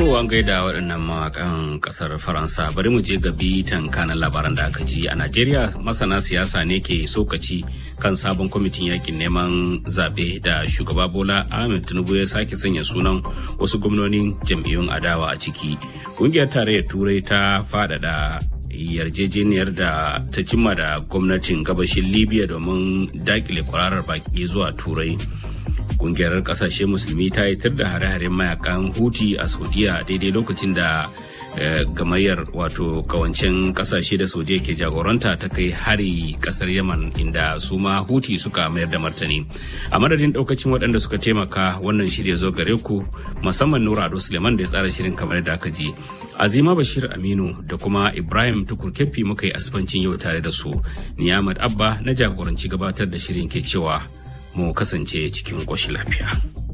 To an gaida waɗannan mawakan ƙasar Faransa bari mu je ga bitan kanan labaran da aka ji a Najeriya masana siyasa ne ke sokaci kan sabon kwamitin yakin neman zaɓe da shugaba Bola Ahmed Tinubu ya sake sanya sunan wasu gwamnonin jam'iyyun adawa a ciki. Ƙungiyar tarayyar Turai ta faɗaɗa yarjejeniyar da ta cimma da gwamnatin gabashin Libya domin dakile kwararar baki zuwa Turai. kungiyar kasashe musulmi ta yi da hare-haren mayakan huti a saudiya daidai lokacin da gamayyar wato kawancen kasashe da saudiya ke jagoranta ta kai hari kasar yaman inda su ma huti suka mayar da martani a madadin daukacin waɗanda suka taimaka wannan shirya zo gare ku musamman nura ado suleiman da ya tsara shirin kamar da aka ji azima bashir aminu da kuma ibrahim tukur keffi muka yi asibancin yau tare da su ni abba na jagoranci gabatar da shirin ke cewa mu kasance cikin ƙoshin lafiya.